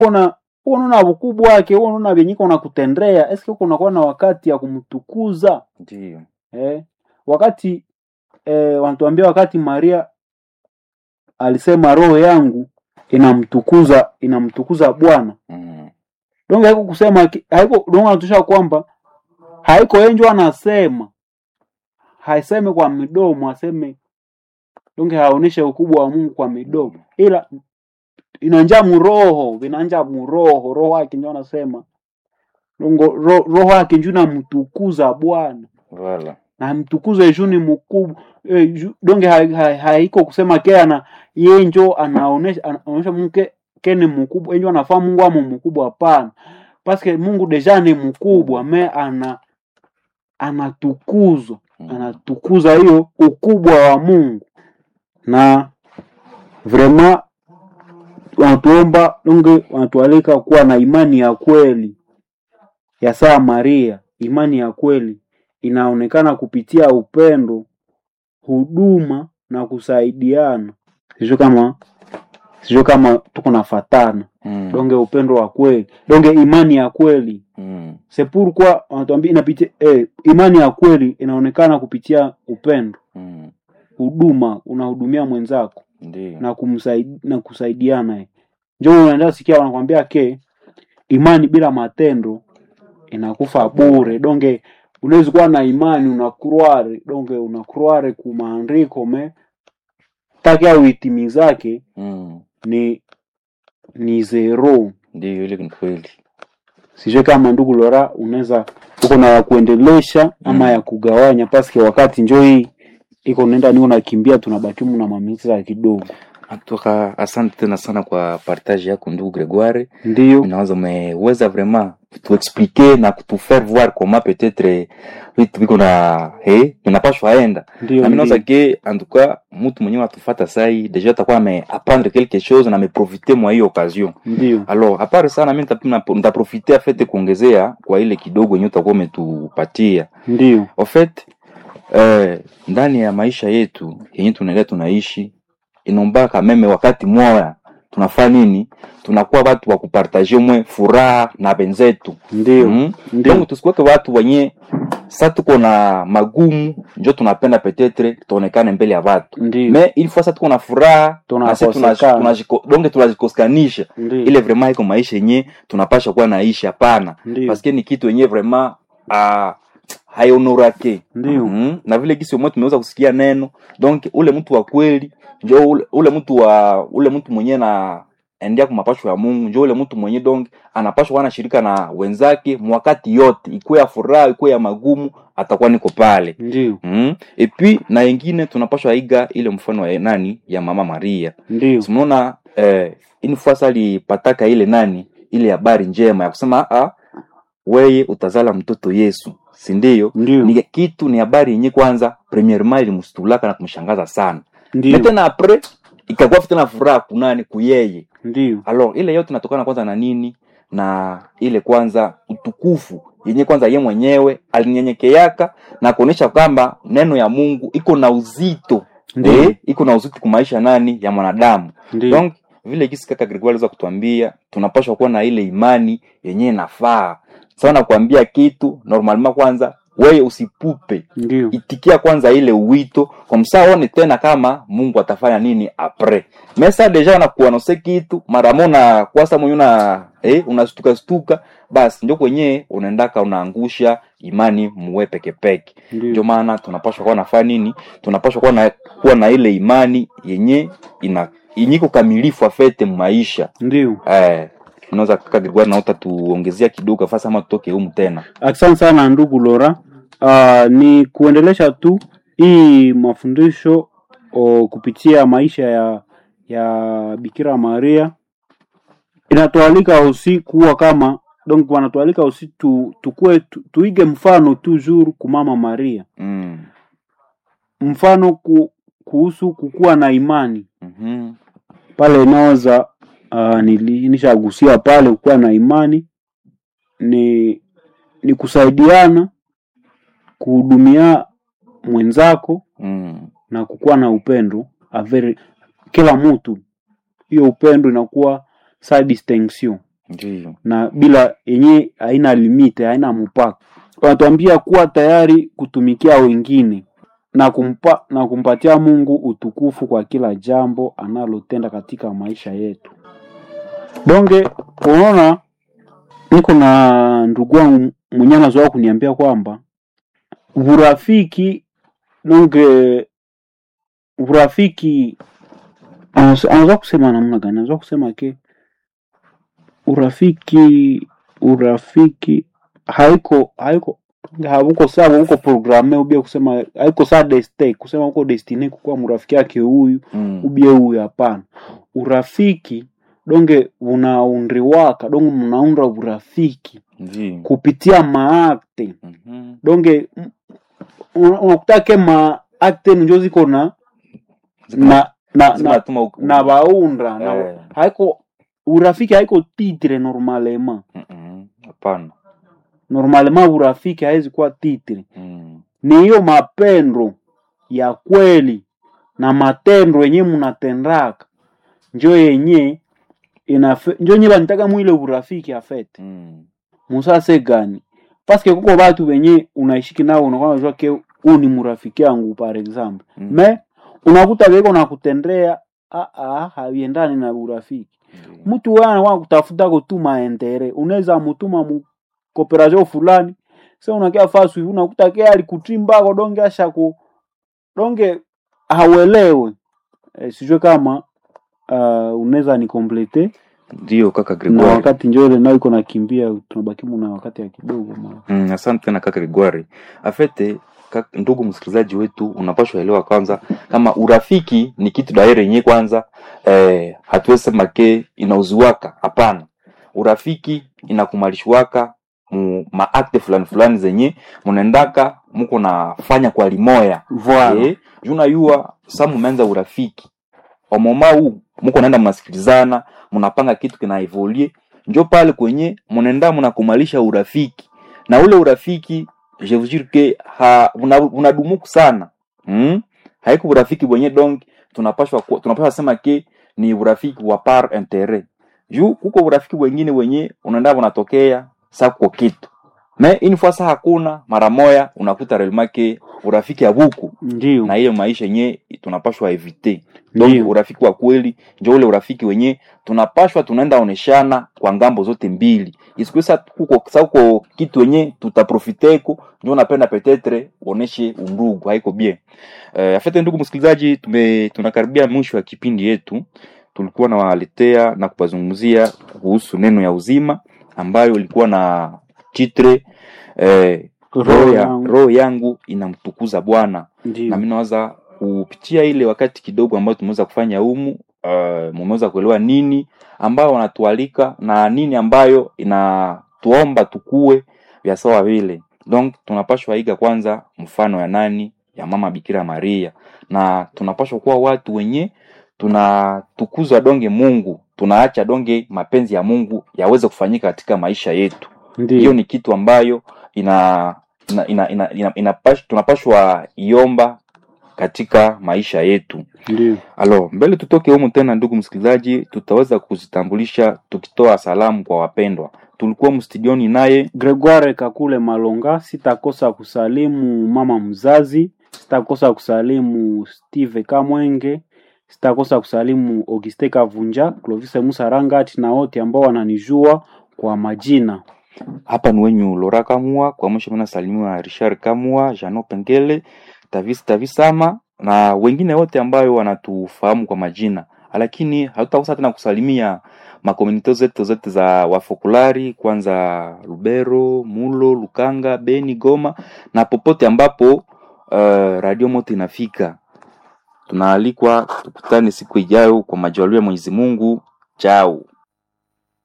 unaona unaona ukubwa wake unaona vyenyiko unakutendea eske uko unakuwa na wakati ya kumtukuza ndio eh? wakati eh, wanatuambia wakati Maria alisema roho yangu inamtukuza inamtukuza Bwana mm. donge haiko kusema ki- haiko donge anatusha kwamba haiko enjo anasema haiseme kwa midomo aseme donge haoneshe ukubwa wa Mungu kwa midomo ila inanja muroho vinanja muroho roho yake ndio anasema dongo ro, roho yake ndio namtukuza Bwana Voilà. na mtukuze juu ni mkubwa e, ju, donge haiko ha, ha, haiko kusema ke ana yeye njo anaonesha anaonesha Mungu ke, ke ni mkubwa njo anafaa Mungu amo mkubwa hapana paske Mungu deja ni mkubwa me ana anatukuzwa Mm. anatukuza hiyo ukubwa wa Mungu na vraiment wanatuomba donge wanatualika kuwa na imani ya kweli ya saa Maria. Imani ya kweli inaonekana kupitia upendo, huduma na kusaidiana. Sio kama sio kama tuko nafatana Mm. donge, upendo wa kweli donge, imani ya kweli Mm. c'est pourquoi wanatuambia inapitia eh, imani ya kweli inaonekana kupitia upendo, Mm. huduma, unahudumia mwenzako Ndio. na kumsaidi, na kusaidiana eh. Njoo unaenda sikia wanakwambia ke imani bila matendo inakufa bure. Donge unaweza kuwa na imani unakurware, donge unakurware ku maandiko me takia uitimizake Mm. ni ni zero. Ndio, ile ni kweli. Sijue kama ndugu Lora unaweza uko na ya kuendelesha ama Mm. ya kugawanya, paske wakati njo hii iko nenda niko nakimbia, tunabaki na mamisa kidogo. Atoka, asante tena sana kwa partage yako ndugu Gregoire. Ndio, Unaweza umeweza vraiment kutuexpliquer na kutufaire voir comment peut-être vitu viko na he tunapashwa enda ndio, na mimi naweza ndio, ke en tout cas mtu mwenyewe atufata sai deja atakuwa ame apprendre quelque chose na ameprofiter mwa hiyo occasion ndio, alors apart sana mimi nitapima nitaprofiter afete kuongezea kwa ile kidogo yenyewe utakuwa umetupatia ndio, en fait eh, ndani ya maisha yetu yenye tunaendelea tunaishi inombaka meme wakati moya tunafaa nini tunakuwa watu wa kupartaje mwe furaha na benzetu ndio, mm? ndio. donc tusikuweke watu wenye sa tuko na magumu njo tunapenda petetre tuonekane mbele ya watu Ndio. me ili fois sa tuko na furaha na si tuna- Tunakosekana. tunajiko- donge tunajikoskanisha Ndio. ile vraiment iko maisha yenye tunapasha kuwa naishi hapana Ndio. paske ni kitu yenye vraiment ah, haionorake Ndio. mm? na vile gisi mwe tumeweza kusikia neno donc ule mtu wa kweli njo ule, ule mtu wa ule mtu mwenye na endea kwa mapasho ya Mungu njo ule mtu mwenye donc anapashwa kuwa anashirika na wenzake mwakati yote ikuwe ya furaha ikuwe ya magumu atakuwa niko pale Ndio. mm? et puis na wengine tunapashwa iga ile mfano wa nani ya mama Maria Ndio. tunaona eh, ini fasa alipataka ile nani ile habari njema ya kusema ah, weye utazala mtoto Yesu si ndio Ndio. ni kitu ni habari yenye kwanza premièrement ilimstulaka na kumshangaza sana na Ndio. tena apres ikakuwa tena furaha kunani kuyeye Ndio. alors ile yote inatokana kwanza na nini na ile kwanza utukufu yenye kwanza ye mwenyewe alinyenyekeaka na kuonesha kwamba neno ya Mungu iko na uzito Ndio. eh, iko na uzito kumaisha nani ya mwanadamu Ndio. donc vile gisi kaka Gregoire aliweza kutuambia tunapaswa kuwa na ile imani yenye inafaa sawa na kuambia kitu normalement kwanza wewe usipupe Ndio. itikia kwanza ile uwito kwa msaa one tena kama mungu atafanya nini apres mesa deja nakuanose kitu mara mona kwasa mwenye una eh, unastuka stuka basi ndio kwenye unaendaka unaangusha imani muwe pekepeke ndio Ndio. maana tunapashwa kuwa nafanya nini tunapashwa kuwa na, kuwa na ile imani yenye ina yenye iko kamilifu afete maisha Ndio. eh, unaweza kaka Gregoire naota tuongezea kidogo fasa ama tutoke humu tena Asante sana ndugu Lora. Uh, ni kuendelesha tu hii mafundisho o, kupitia maisha ya ya Bikira Maria inatualika usi kuwa kama donc wanatualika usi tu, tukue tu, tuige mfano toujours kumama Maria, mm. mfano ku, kuhusu kukuwa na imani mm-hmm. pale inaweza uh, nishagusia pale kukuwa na imani ni ni kusaidiana kuhudumia mwenzako mm. na kukuwa na upendo a very, kila mtu hiyo upendo inakuwa sa distinction ndio na bila yenye haina limite haina mpaka wanatuambia kuwa tayari kutumikia wengine na kumpa, na kumpatia mungu utukufu kwa kila jambo analotenda katika maisha yetu donge unaona niko na ndugu wangu mwenye anazoea kuniambia kwamba urafiki donge urafiki anaweza anaweza kusema namna gani anaweza kusema ke urafiki urafiki haiko haiko hauko sawa uko programe ubie kusema haiko saa deste kusema uko destine kukuwa mrafiki yake huyu mm. ubie huyu hapana urafiki donge unaundriwaka donge mnaunda urafiki ndio kupitia maakte Mhm. donge m- una- unakutake maakte njo ziko na na na, Zima na, tuma huku- na baunda na, Eh. haiko urafiki haiko titre normalement Mhm. hapana normalement urafiki haizi kuwa titre Mm. ni hiyo mapendo ya kweli na matendo yenye mnatendaka njo yenye inafe, njo nye banitaka mwile urafiki afete Mm. musase gani paske kuko batu benye unaishiki nao unakuwa unajua ke huu ni murafiki yangu par exemple Mm. me unakuta beko nakutendea ah, ah, haviendani na urafiki Ndio. mtu wewe anakuwa kutafuta kutuma entere unaweza mutuma mu kooperation fulani sasa unakia fasu hivi unakuta ke alikutrimbako donge asha ku donge hauelewe e, sijue kama uh, unaweza ni komplete ndio kaka na Gregoire wakati njole nao iko nakimbia tunabaki na wakati ya kidogo ma. Mm, asante tena kaka Gregoire. Afete kak, ndugu msikilizaji wetu, unapaswa elewa kwanza kama urafiki ni kitu daire yenyewe kwanza eh, hatuwezi sema ke inauziwaka. Hapana, urafiki inakumalishwaka mu maakte fulani fulani zenye munaendaka muko nafanya kwa limoya Voilà. eh, juna yua sa mumeanza urafiki wamoma huu muko naenda mnasikilizana mnapanga kitu kinaevolie njo pale kwenye mnaenda mnakumalisha urafiki na ule urafiki je vous jure que ha una- unadumuku sana hmm? haiko urafiki wenye donc tunapashwa ku- tunapashwa sema ke ni urafiki wa par interet juu kuko urafiki wengine wenye unaenda unatokea sa kuko kitu me une fois sa hakuna mara moya unakuta relmake urafiki abuku ndio na hiyo maisha yenye tunapashwa evite donc ndio urafiki wa kweli njo ule urafiki wenye tunapashwa tunaenda oneshana kwa ngambo zote mbili isikuisa kuko sa kuko kitu wenye tutaprofiteko njo napenda petetre uoneshe undugu haiko bien uh, afete ndugu msikilizaji tume tunakaribia mwisho wa kipindi yetu tulikuwa nawaletea na kupazungumzia kuhusu neno ya uzima ambayo ilikuwa na titre eh, roho ya, yangu. roho yangu inamtukuza bwana na ndio mi nawaza kupitia ile wakati kidogo ambayo tumeweza kufanya humu uh, mumeweza kuelewa nini ambayo wanatualika na nini ambayo inatuomba tukue vya sawa vile donc tunapashwa iga kwanza mfano ya nani ya mama bikira maria na tunapashwa kuwa watu wenye tunatukuza donge mungu tunaacha donge mapenzi ya mungu yaweze kufanyika katika maisha yetu hiyo ndio ni kitu ambayo ina, ina, ina, ina, ina, ina tunapashwa iomba katika maisha yetu ndio alo mbele tutoke humu tena ndugu msikilizaji tutaweza kuzitambulisha tukitoa salamu kwa wapendwa tulikuwa mstudioni naye Gregoire Kakule Malonga, sitakosa kusalimu mama mzazi, sitakosa kusalimu Steve Kamwenge, sitakosa kusalimu Auguste Kavunja, Clovis Musa Rangati na wote ambao wananijua kwa majina. hapa ni wenyu lora kamua kwa mwisho mina salimiwa richard kamua jano pengele tavis tavisama na wengine wote ambayo wanatufahamu kwa majina lakini hatutakosa tena kusalimia makomunite zetu zote za wafokulari kwanza lubero mulo lukanga beni goma na popote ambapo uh, radio moto inafika tunaalikwa tukutane siku ijayo kwa majaliwa ya mwenyezi mungu chao